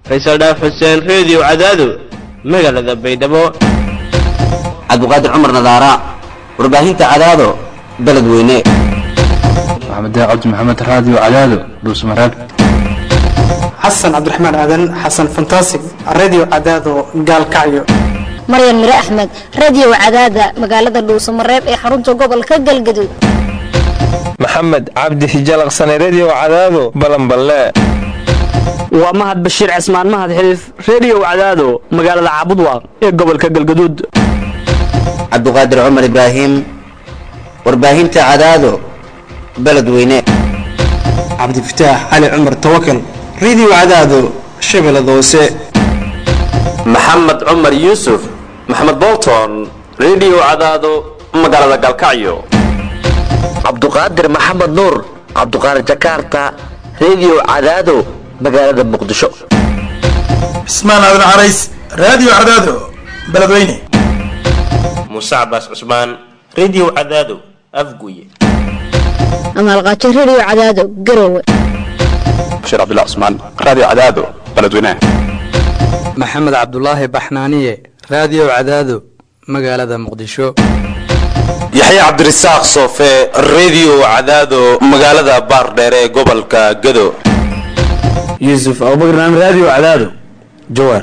faysal dhaaf xuseen reediyo cadaado magaalada baydhabo cabdiqaadir cumar nadaara warbaahinta cadaado beledweyne maxamed cabdi maxamed raadiyo cadaado dhuusmareeb xasan cabdiraxmaan aadan xasan fantasig radio cadaado gaalkacyo maryan mire axmed radio cadaada magaalada dhuusamareeb ee xarunta gobolka galgaduud maxamed cabdi hijalaqsane redio cadaado balanballe waa mahad bashiir cismaan mahad xiliif redio cadaado magaalada caabudwaaq ee gobolka galgaduud cabdiqaadir cumar ibraahim warbaahinta cadaado beledweyne cabdifataax cali cumar tawakal radio cadaado shabeellada hoose maxamed cumar yuusuf maxamed bolton redio cadaado magaalada galkacyo cabduqaadir maxamed nuur cabduqaadir jakarta redio cadaado magaalada muqdisho cismaan aadan carays radio cadaado beledweyne muuse cabaas cusmaan redio cadaado afguye amaalqaajo redio cadaado garowe bashiir cabdullah cusmaan radio cadaado beledweyne maxamed cabdulaahi baxnaaniye radio cadaado magaalada muqdisho yaxya cabdirasaaq soofe redio cadaado magaalada baardheere ee gobolka gado yuusuf abubakar naam radio cadaado jawaar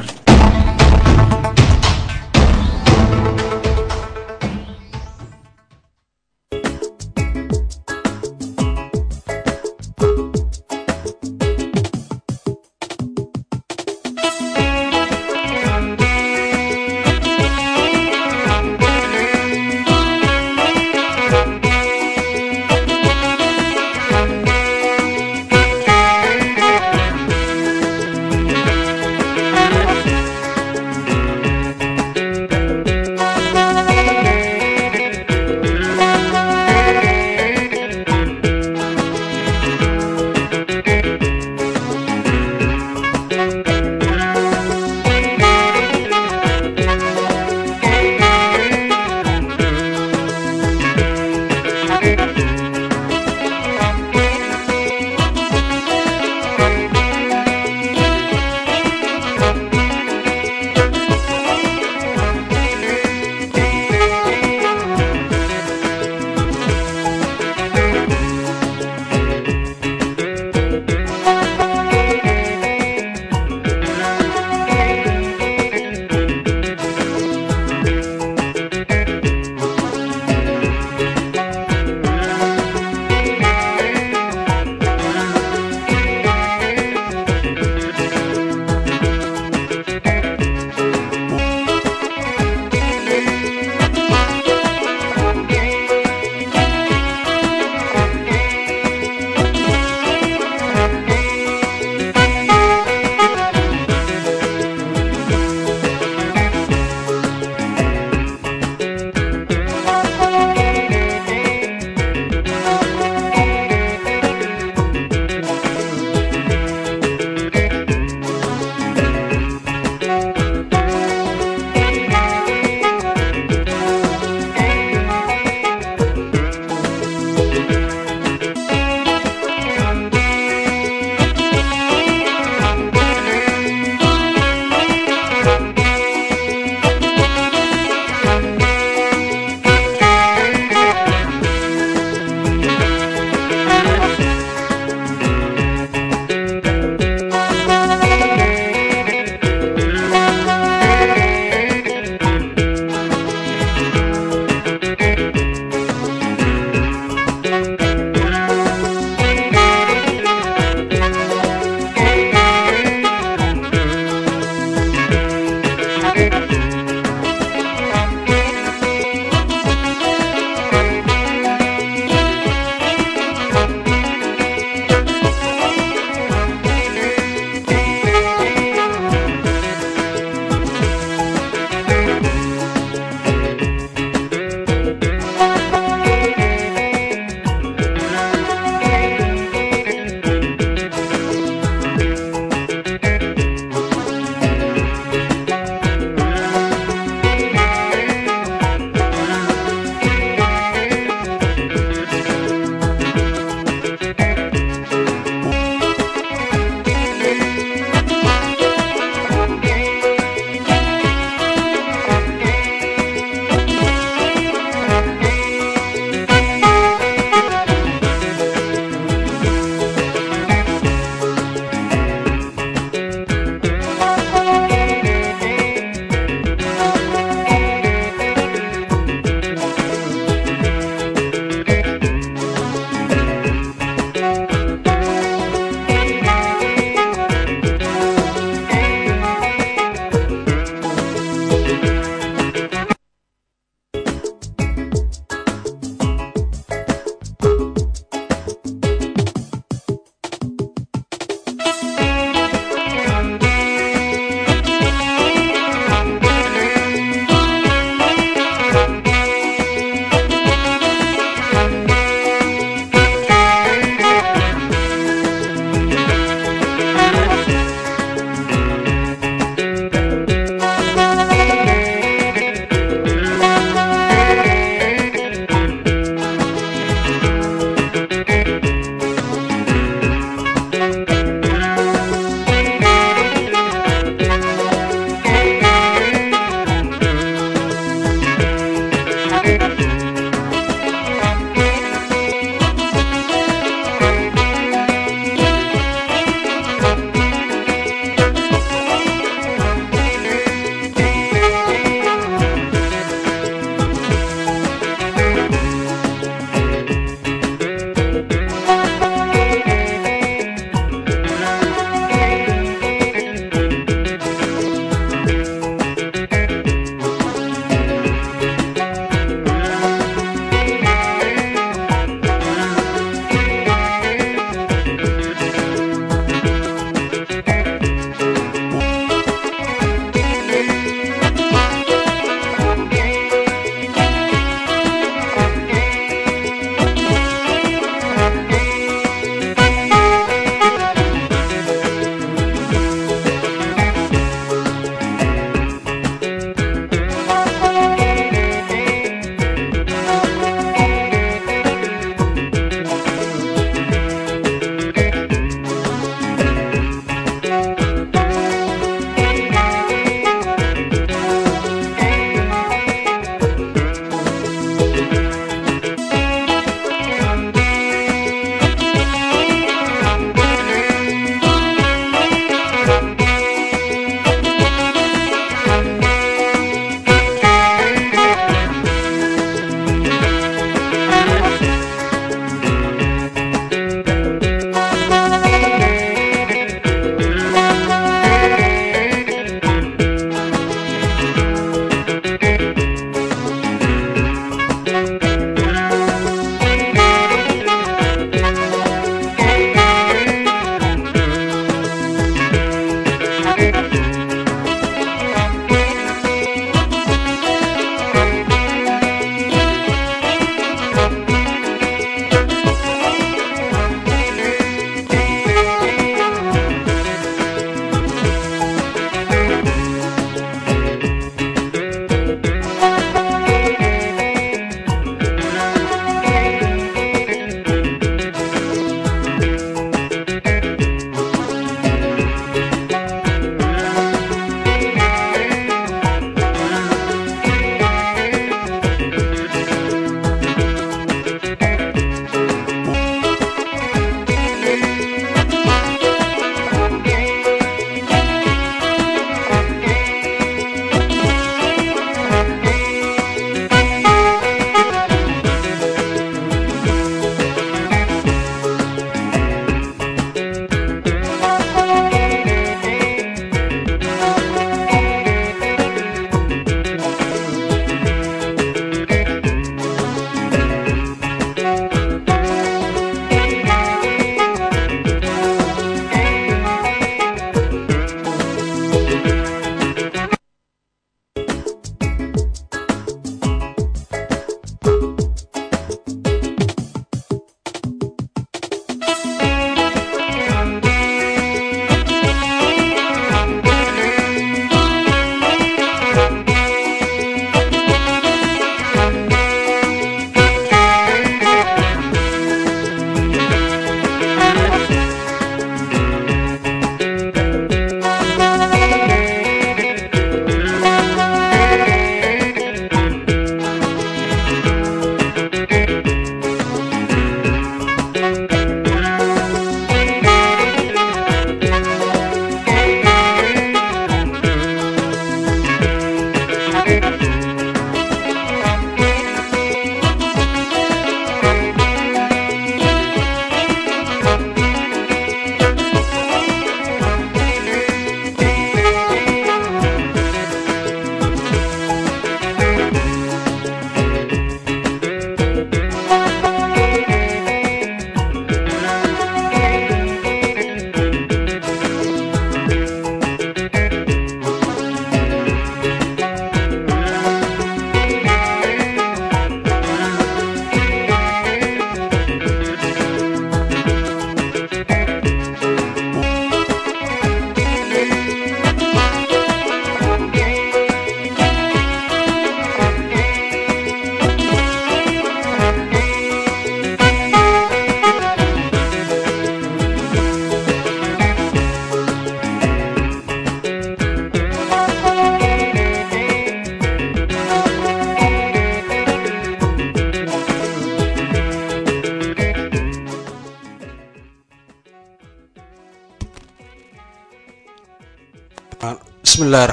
bismillahi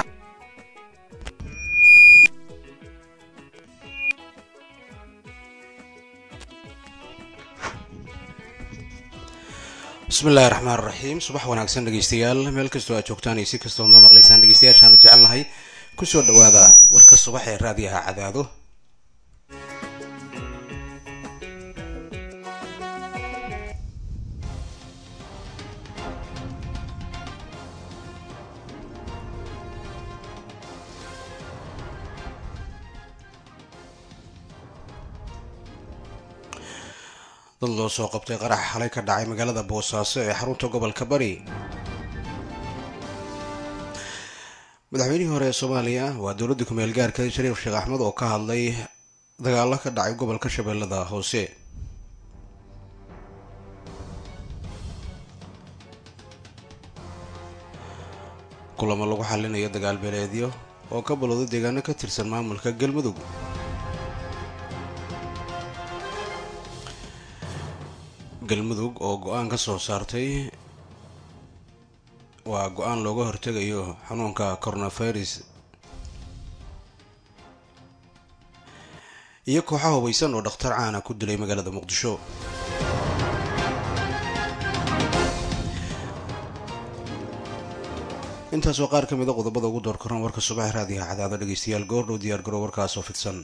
bismillahi raxmaan raxiim subax wanaagsan dhegeystayaal meel kastoo aad joogtaan iyo si kastoo noo maqlaysaan dhegeystayaashaanu jecelnahay kusoo dhawaada warka subax ee raadiyaha cadaado dad loo soo qabtay qarax xalay ka dhacay magaalada boosaaso ee xarunta gobolka bari madaxweynihii hore ee soomaaliya waa dowladda kumeel gaarka shariif sheekh axmed oo ka hadlay dagaalo ka dhacay gobolka shabeellada hoose kulamo lagu xalinayo dagaal beeleedyo oo ka balowday deegaano ka tirsan maamulka galmudug galmudug oo go-aan ka soo saartay waa go-aan looga hortegayo xanuunka coronavirus iyo kooxaha hubaysan oo dhakhtar caana ku dilay magaalada muqdisho intaas oo qaar ka mid a qodobada ugu door koran warka subax raadiyaha cadaado dhegeystayaal goordhow diyaar garow warkaas oo fidsan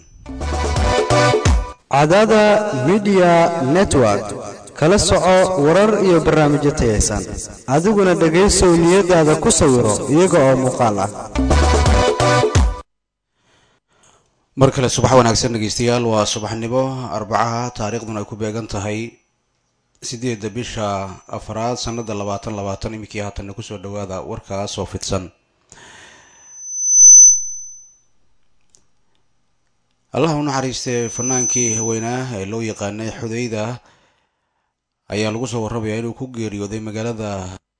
cadaada midiya network kala soco warar iyo barnaamijyo tayaysan adiguna dhegaysow niyadaada ku sawiro iyaga oo muuqaal ah mar kale subax wanaagsan dhegeystayaal waa subaxnimo arbacaha taariikhduna ay ku beegan tahay sideedda bisha afraad sanada labaatan labaatan iminkii haatanna kusoo dhawaada warkaas oo fidsan allah u naxariistay fanaankii haweenah ee loo yaqaanay xudayda ayaa lagu soo warramayaa inuu ku geeriyooday magaalada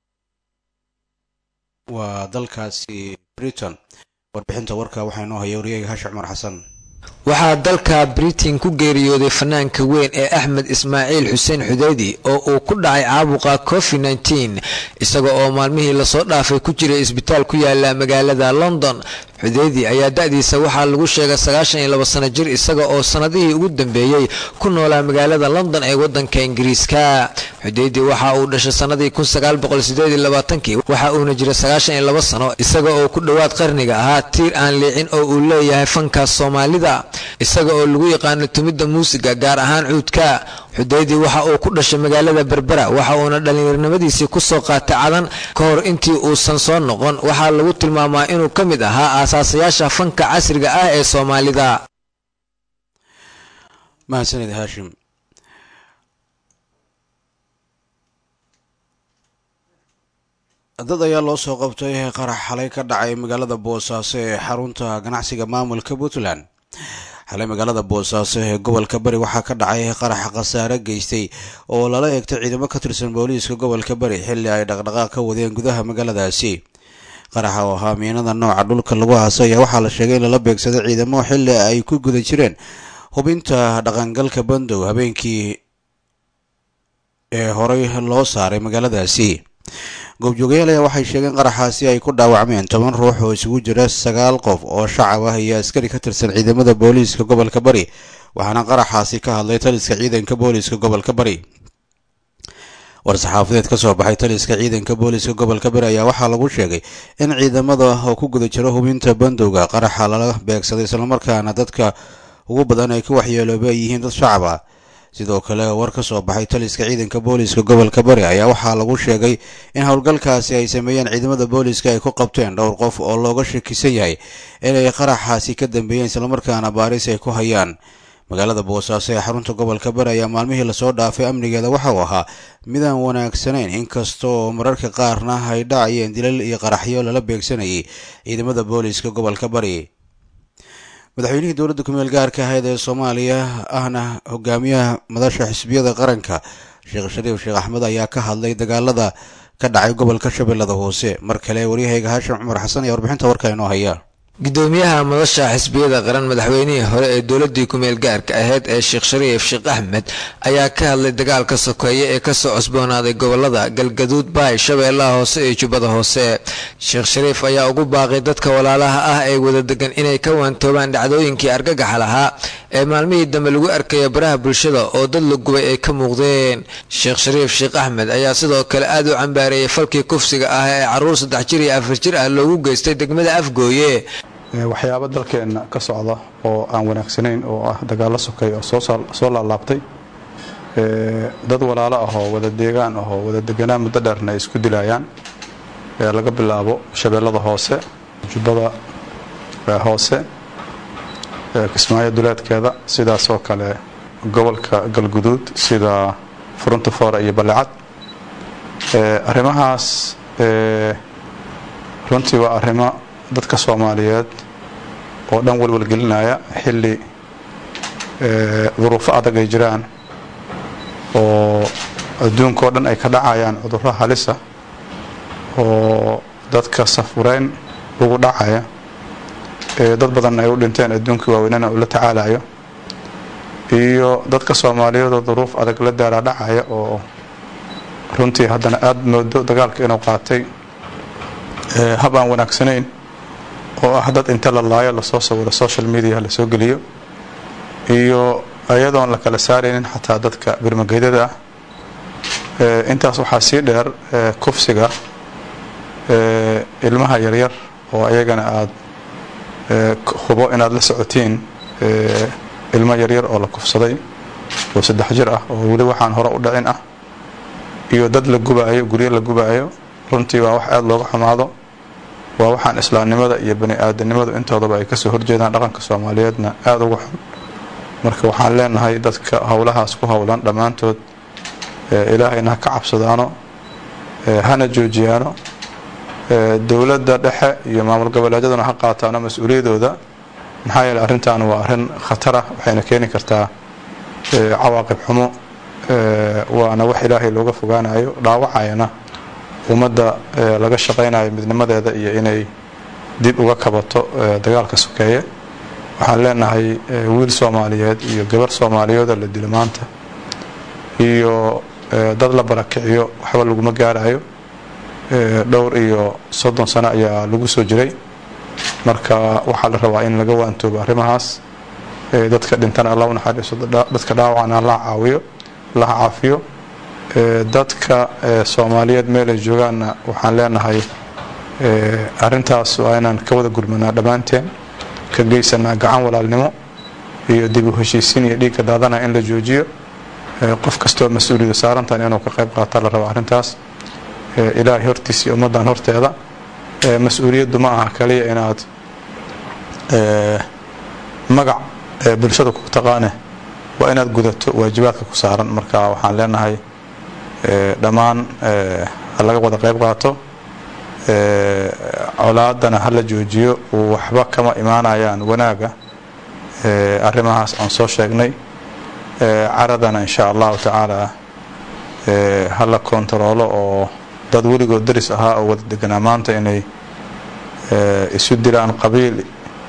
waa dalkaasi britain warbixinta warka waxaa inoo haya wariyayga hashi cumar xasan waxaa dalka britain ku geeriyooday fanaanka weyn ee axmed ismaaciil xuseen xudeydi oo uu ku dhacay caabuqa covid nteen isaga oo maalmihii lasoo dhaafay ku jiray isbitaal ku yaala magaalada london xudeydi ayaa da-diisa waxaa lagu sheegay sagaashan iyo labo sano jir isaga oo sanadihii ugu dambeeyey ku noolaa magaalada london ee wadanka ingiriiska xudeydi waxa uu dhashay sanadii kun sagaal boqol sideed iyo labaatankii waxa uuna jiray sagaashan iyo labo sano isaga oo ku dhowaad qarniga ahaa tiir aan liicin oo uu leeyahay fanka soomaalida isaga oo lagu yaqaano tumidda muusiga gaar ahaan cuudka xudeydi waxa uu ku dhashay magaalada berbera waxa uuna dhallinyarnimadiisii kusoo qaatay cadan ka hor intii uusan soo noqon waxaa lagu tilmaamaa inuu ka mid ahaa aasaasayaasha fanka casriga ah ee soomaalida mahadsaned haashim dad ayaa loo soo qabtay qarax xalay ka dhacay magaalada boosaaso ee xarunta ganacsiga maamulka puntland xalay magaalada boosaaso ee gobolka bari waxaa ka dhacay qarax khasaare geystay oo lala eegtay ciidamo ka tirsan booliiska gobolka bari xilli ay dhaqdhaqaaq ka wadeen gudaha magaaladaasi qaraxa oo ahaa miinada nooca dhulka lagu aasay ayaa waxaa la sheegay in lala beegsaday ciidamo xilli ay ku guda jireen hubinta dhaqangalka bandow habeenkii ee horey loo saaray magaaladaasi goobjoogayaal ayaa waxay sheegeen qaraxaasi ay ku dhaawacmeen toban ruux oo isugu jira sagaal qof oo shacab ah iyo askari ka tirsan ciidamada booliiska gobolka bari waxaana qaraxaasi ka hadlay taliska ciidanka booliiska gobolka bari war-saxaafadeed ka soo baxay taliska ciidanka booliiska gobolka bari ayaa waxaa lagu sheegay in ciidamada oo ku guda jiro hubinta bandowga qaraxa lala beegsaday islamarkaana dadka ugu badan ay ka waxyeelooba ay yihiin dad shacab ah sidoo kale war ka soo baxay taliska ciidanka booliiska gobolka bari ayaa waxaa lagu sheegay in howlgalkaasi ay sameeyeen ciidamada booliiska ay ku qabteen dhowr qof oo looga shakisan yahay inay qaraxaasi ka dambeeyeen islamarkaana baaris ay ku hayaan magaalada boosaaso ee xarunta gobolka bari ayaa maalmihii lasoo dhaafay amnigeeda waxa uu ahaa midaan wanaagsanayn inkastoo mararka qaarna ay dhacayeen dilal iyo qaraxyo lala beegsanayay ciidamada booliiska gobolka bari madaxweynihii dowladda kumeel gaarka ahayd ee soomaaliya ahna hogaamiyaha madasha xisbiyada qaranka sheekh shariif sheekh axmed ayaa ka hadlay dagaalada ka dhacay gobolka shabeellada hoose mar kale waryahayga haashim cumar xasan ayaa warbixinta warka inoo haya gudoomiyaha madasha xisbiyada qaran madaxweynihii hore ee dowladii kumeel gaarka ahayd ee sheekh shariif sheekh axmed ayaa ka hadlay dagaalka sokeeye ee kasoo cusboonaaday gobolada galgaduud baay shabeellaha hoose iyo jubbada hoose sheekh shariif ayaa ugu baaqay dadka walaalaha ah ee wada degan inay ka waantoobaan dhacdooyinkii argagaxa lahaa ee maalmihii dambe lagu arkaya baraha bulshada oo dad la gubay ay ka muuqdeen sheekh shariif sheekh axmed ayaa sidoo kale aad u cambaareeyay falkii kufsiga ah ee caruur saddex jir iyo afar jir ah loogu geystay degmada afgooye waxyaabo dalkeenna ka socda oo aan wanaagsanayn oo ah dagaallo sokay oo soo laalaabtay dad walaalo ahoo wada deegaan ahoo wada deganaan muddo dheerna ay isku dilayaan laga bilaabo shabeellada hoose jubbada hoose kismaayo duleedkeeda sidaasoo kale gobolka galguduud sida furunta foore iyo balecad arrimahaas runtii waa arrimo dadka soomaaliyeed oo dhan walwalgelinaya xilli duruufo adag ay jiraan oo adduunka oo dhan ay ka dhacayaan cudurro halisa oo dadka safureyn ugu dhacaya dad badan ay u dhinteen adduunkii waaweynana uu la tacaalayo iyo dadka soomaaliyeed oo duruuf adag la daaraa dhacaya oo runtii haddana aada moodo dagaalka inuu qaatay hab aan wanaagsanayn oo ah dad inta la laayo lasoo sawiro social media lasoo geliyo iyo iyadoon la kala saaraynin xataa dadka birmageydada ah intaas waxaa sii dheer kufsiga ilmaha yaryar oo ayagana aada hubo inaad la socotiin ilmo yaryar oo la kufsaday oo saddex jir ah oo weli waxaan hore u dhicin ah iyo dad la gubaayo guryo la gubaayo runtii waa wax aada looga xumaado waa waxaan islaamnimada iyo bani aadanimadu intoodaba ay kasoo horjeedaan dhaqanka soomaaliyeedna aada uga xun marka waxaan leenahay dadka howlahaas ku howlan dhammaantood ilaahayna ha ka cabsadaano hana joojiyaano dowladda dhexe iyo maamul goboleedyaduna ha qaataano mas-uuliyadooda maxaa yeele arrintan waa arrin khatarah waxayna keeni kartaa cawaaqib xumo waana wax ilaahay looga fogaanayo dhaawacayana ummadda laga shaqaynayo midnimadeeda iyo inay dib uga kabato dagaalka sokeeye waxaan leenahay wiil soomaaliyeed iyo gabar soomaaliyeedoo la dilo maanta iyo dad la barakiciyo waxba laguma gaarayo dhowr iyo soddon sano ayaa lagu soo jiray marka waxaa la rabaa in laga waantoobo arrimahaas dadka dhintana alla u naxariiso dadka dhaawacana alla caawiyo laha caafiyo dadka soomaaliyeed meelay joogaanna waxaan leenahay arintaas waa inaan ka wada gurmanaa dhammaanteen ka geysanaa gacan walaalnimo iyo dib u heshiisiin iyo dhiigga daadana in la joojiyo qof kastoo mas-uuliyada saarantan inuu ka qayb qaata la rabo arrintaas ilaahay hortiisa iyo ummaddan horteeda mas-uuliyaddu ma aha kaliya inaad magac bulshada ku taqaane waa inaad gudato waajibaadka ku saaran marka waxaan leenahay dhammaan ha laga wada qayb qaato colaadana ha la joojiyo waxba kama imaanayaan wanaaga arrimahaas aan soo sheegnay caradana insha allahu tacaala ha la kontaroolo oo dad weligood daris ahaa oo wada deganaa maanta inay isu dilaan qabiil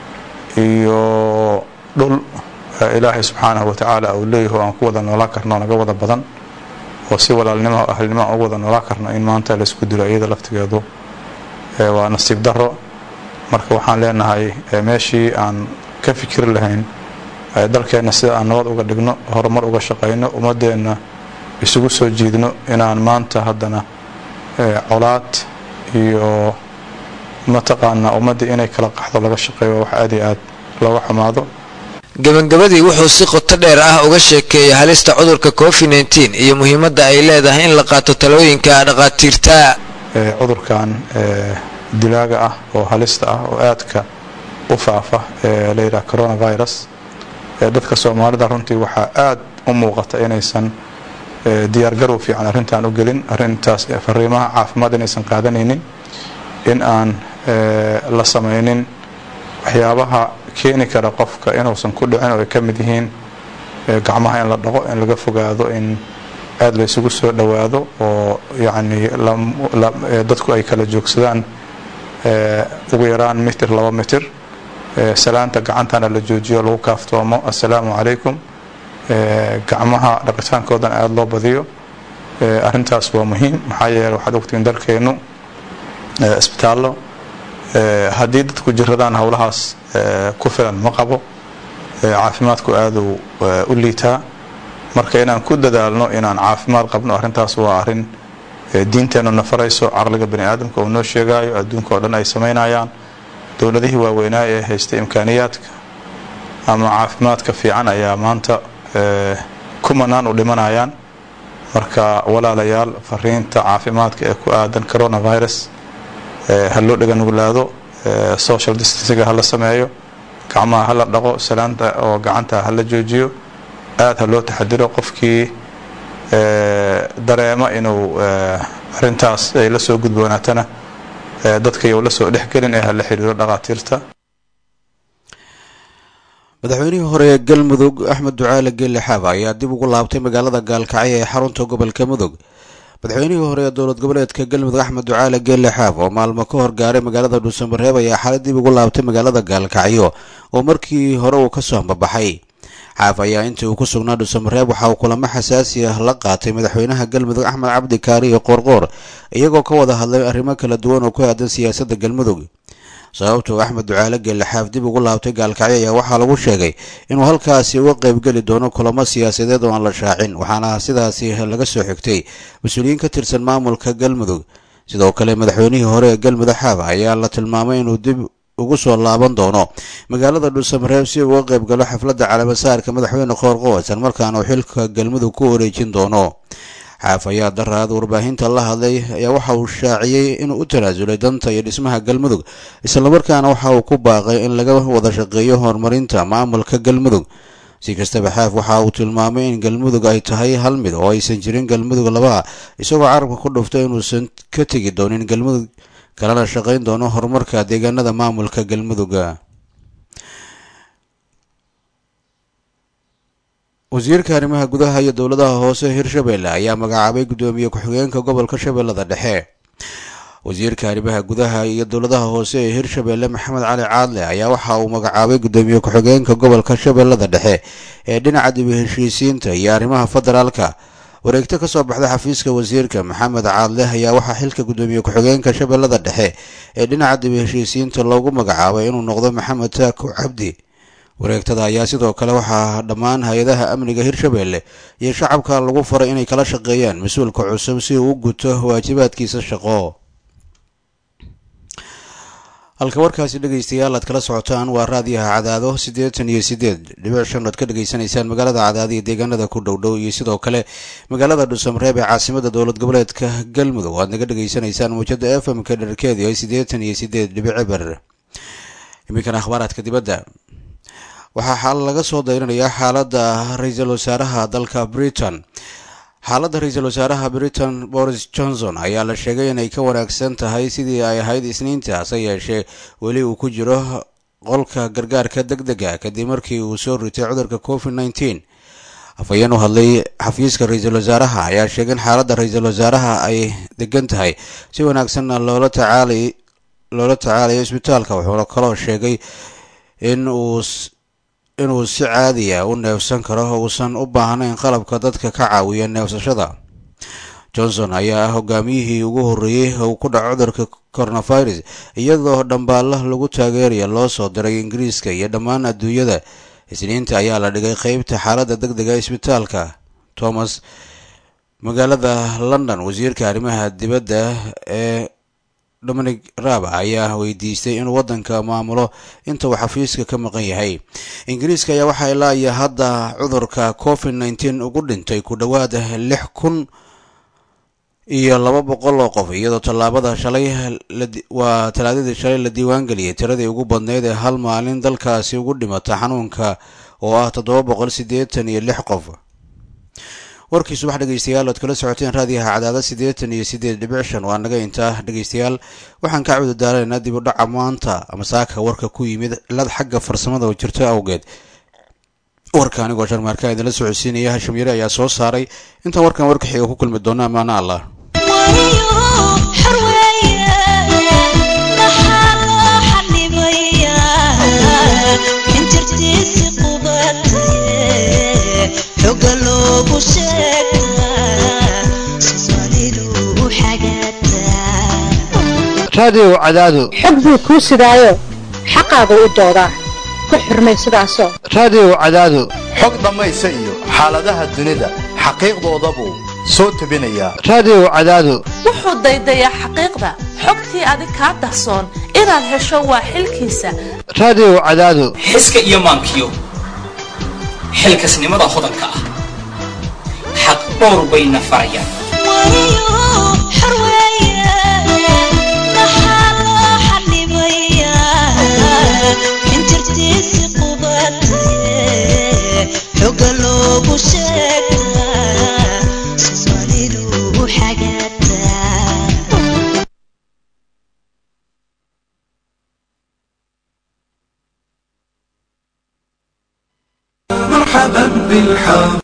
iyo dhul ilaahay subxaanahu watacaala uu leeyaho aan ku wada noolaan karno naga wada badan oo si walaalnimo ahlnimo aan ugu wada noolaan karno in maanta laisku dilo iyada laftigeedu waa nasiib daro marka waxaan leenahay meeshii aan ka fikiri lahayn dalkeenna sida aan nabad uga dhigno horumar uga shaqayno ummadeenna isugu soo jiidno inaan maanta haddana colaad iyo mataqaanaa ummaddii inay kala qaxdo laga shaqeeyo wax aad iyo aad looga xumaado gabagabadii wuxuu si qoto dheer ah uga sheekeeyay halista cudurka covid nteen iyo muhiimadda ay leedahay in la qaato talooyinka dhaqaatiirta cudurkan dilaaga ah oo halista ah oo aadka u faafa ee la yidhaha coronavirus dadka soomaalida runtii waxaa aad u muuqata inaysan diyaargarow fiican arrintan u gelin arrintaas fariimaha caafimaad inaysan qaadanaynin in aan la samaynin waxyaabaha keeni kara qofka inuusan ku dhicin oo ay ka mid yihiin gacmaha in la dhaqo in laga fogaado in aada la isugu soo dhowaado oo yacni dadku ay kala joogsadaan ugu yaraan mitir laba mitir salaanta gacantana la joojiyo lagu kaaftoomo assalaamu calaykum gacmaha dhaqitaankoodan aada loo badiyo arrintaas waa muhiim maxaa yeele waxaad ogtiin dalkeennu isbitaallo haddii dadku jiradaan howlahaas ku filan ma qabo caafimaadku aaduu u liitaa marka inaan ku dadaalno inaan caafimaad qabno arrintaas waa arrin diinteennu na farayso caqliga bani aadamka uu noo sheegaayo adduunka oo dhan ay samaynayaan dowladihii waaweynaa ee haysta imkaaniyaadka ama caafimaadka fiican ayaa maanta kumanaan u dhimanayaan marka walaalayaal fariinta caafimaadka ee ku aadan coronavirus ha loo dhega nuglaado social distancega hala sameeyo gacmaha hala dhaqo salaanta oo gacanta hala joojiyo aada ha loo taxadiro qofkii dareema inuu arintaas ay la soo gudboonaatana dadkay la soo dhexgelin ee hala xiriiro dhaqaatiirta madaxweynihii hore ee galmudug axmed ducaale geelle xaaba ayaa dib ugu laabtay magaalada gaalkacyo ee xarunta gobolka mudug madaxweynihii hore ee dowlad goboleedka galmudug axmed ducaale geelle xaab oo maalmo ka hor gaaray magaalada dhuusamareeb ayaa xalay dib ugu laabtay magaalada gaalkacyo oo markii hore uu kasoo hambabaxay xaaf ayaa intii uu ku sugnaa dhuusamareeb waxa uu kulamo xasaasi ah la qaatay madaxweynaha galmudug axmed cabdi kaari iyo qoorqoor iyagoo ka wada hadlay arrimo kala duwan oo ku aadan siyaasadda galmudug sababtuu axmed ducaale geelle xaaf dib ugu laabtay gaalkacyo ayaa waxaa lagu sheegay inuu halkaasi uga qaybgeli doono kulamo siyaasadeed oo aan la shaacin waxaana sidaasi laga soo xigtay mas-uuliyiin ka tirsan maamulka galmudug sidoo kale madaxweynihii hore ee galmudug xaaf ayaa la tilmaamay inuu dib ugu soo laaban doono magaalada dhuusamareeb si uga qayb galo xafladda calaamasaarka madaxweyne qoorqoor isla markaana uu xilka galmudug ku wareejin doono xaaf ayaa daraad warbaahinta la hadlay ayaa waxa uu shaaciyey inuu u tanaasulay danta iyo dhismaha galmudug islamarkaana waxa uu ku baaqay in laga wada shaqeeyo horumarinta maamulka galmudug si kastaba xaaf waxa uu tilmaamay in galmudug ay tahay hal mid oo aysan jirin galmudug labaa isagoo carabka ku dhuftay inuusan ka tegi doonin galmudug kalena shaqayn doono horumarka deegaanada maamulka galmuduga wasiirka arrimaha gudaha iyo dowladaha hoose hirshabelle ayaa magacaabay guddoomiye ku-xigeenka gobolka shabeellada dhexe wasiirka arrimaha gudaha iyo dowladaha hoose ee hirshabelle maxamed cali caadle ayaa waxa uu magacaabay guddoomiye ku-xigeenka gobolka shabeellada dhexe ee dhinaca dibi heshiisiinta iyo arrimaha federaalka wareegto ka soo baxda xafiiska wasiirka maxamed caadle ayaa waxaa xilka guddoomiye ku-xigeenka shabeellada dhexe ee dhinaca dibi heshiisiinta loogu magacaabay inuu noqdo maxamed taako cabdi wareegtada ayaa sidoo kale waxaa dhammaan hay-adaha amniga hirshabelle iyo shacabka lagu faray inay kala shaqeeyaan mas-uulka cusub si uu u guto waajibaadkiisa shaqo halka warkaasi dhegaystayaal aad kala socotaan waa raadiyaha cadaado siddeetan iyo siddeed dhibic shan oad ka dhegaysanaysaan magaalada cadaado iyo deegaanada ku dhowdhow iyo sidoo kale magaalada dhuusamareeb ee caasimada dowlad goboleedka galmudug aad naga dhegaysanaysaan muujada f m ka dherkeedu ay siddeetan iyo siddeed dhibic cibar iminkana akhbaaraadka dibadda waxaa xaal laga soo dayrinayaa xaaladda ra-iisul wasaaraha dalka britain xaaladda ra-iisul wasaaraha britain boris johnson ayaa la sheegay inay ka wanaagsan tahay sidii ay ahayd isniinta hase yeeshee weli uu ku jiro qolka gargaarka deg dega kadib markii uu soo ritay cudurka covid nneteen afhayeen u hadlay xafiiska ra-iisul wasaaraha ayaa sheegay in xaaladda ra-iisul wasaaraha ay degan tahay si wanaagsanna loola tacaalay loola tacaalayo isbitaalka wuxuuna kaloo sheegay in uu inuu si caadiya u neefsan karo uusan u baahnayn qalabka dadka ka caawiya neefsashada johnson ayaa ah hogaamiyihii ugu horreeyey uu ku dhaco cudurka coronavirus iyadoo dhambaalla lagu taageeraya loo soo diray ingiriiska iyo dhammaan adduunyada isniinta ayaa la dhigay qeybta xaaladda deg dega isbitaalka thomas magaalada london wasiirka arrimaha dibadda ee dominic raab ayaa weydiistay inuu waddanka maamulo inta uu xafiiska ka maqan yahay ingiriiska ayaa waxaa ilaa iyo hadda cudurka covid nneteen ugu dhintay ku dhowaad lix kun iyo laba boqol oo qof iyadoo tallaabada shalay waa talaadadii shalay la diiwaangeliyay tiradii ugu badneyd ee hal maalin dalkaasi ugu dhimata xanuunka oo ah toddoba boqol siddeetan iyo lix qof warkii subax dhegeystayaal oad kala socoteen raadiyaha cadaada siddeetan iyo siddeed dhibic shan waa naga intaa dhegeystayaal waxaan ka cudu daaraynaa dib u dhaca maanta ama saaka warka ku yimid cilad xagga farsamada oo jirto awgeed warka anigoo sharmaarka idinla socodsiinaya hashim yare ayaa soo saaray intaan warkan warka xiga ku kulmi doona amaana allah xor weeye maxaa loo xanibayaa raadiyow cadaado xog buu kuu sidaayo xaqaagu u doodaa ku xurmay sidaasoo raadiyow cadaado xog dhammaysa iyo xaaladaha dunida xaqiiqdoodabuu soo tebinayaa raadiyow cadaado wuxuu daydayaa xaqiiqda xogtii adig kaa dahsoon inaad hesho waa xilkiisa raadiyow cadaado xiska iyo maankiyo xilkasnimada hodanka ah xaq dhowr bayna farayaan xoga loogu sheegaa soomaalidu u xagaataa مرحبا بالحب